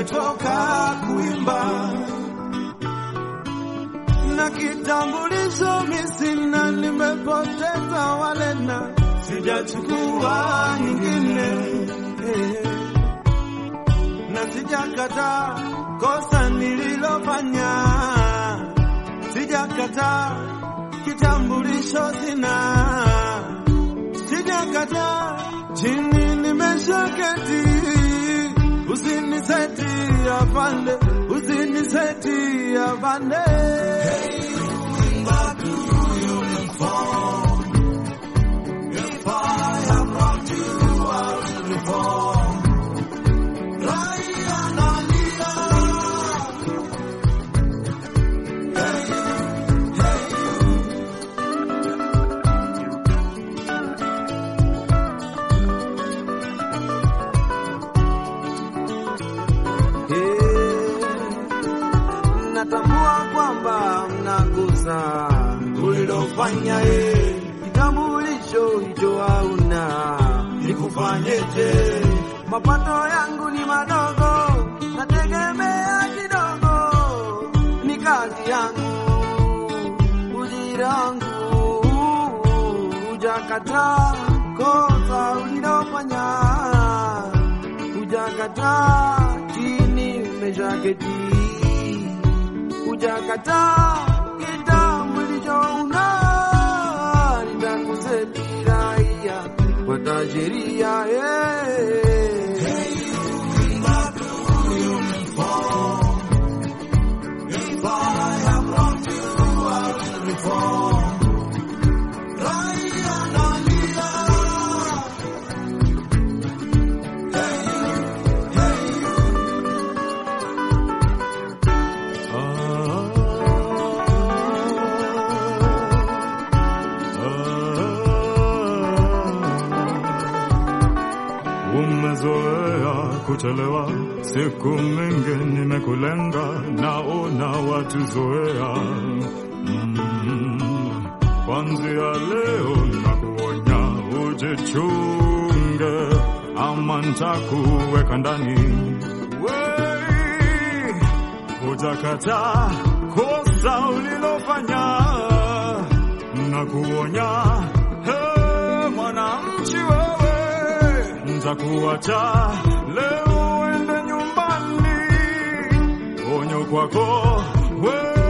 nimetoka kuimba na kitambulisho misina, nimepoteza walena, sijachukua nyingine eh, na sijakata kosa nililofanya, sijakata kitambulisho sina, sijakata chini nimeshaketi, usiniseti afande, usiniseti afande. natambua kwamba mnagusa ulilofanya ye, kitambulisho hicho hauna, nikufanyeje? Mapato yangu ni madogo, nategemea kidogo, ni kazi yangu, ujira wangu, hujakata kosa ulilofanya, hujakata chini umeshaketi hujakata kitambulisho una nitakuseti raia fuata sheria eh. Umezoea kuchelewa, siku mingi nimekulenga, naona watuzoea. Mm, kwanzia leo nakuonya ujichunge, ama ntakuweka ndani. Wei, hujakata kosa ulilofanya, nakuonya he, mwananchi wewe ntakuacha leo ende nyumbani, onyo kwako we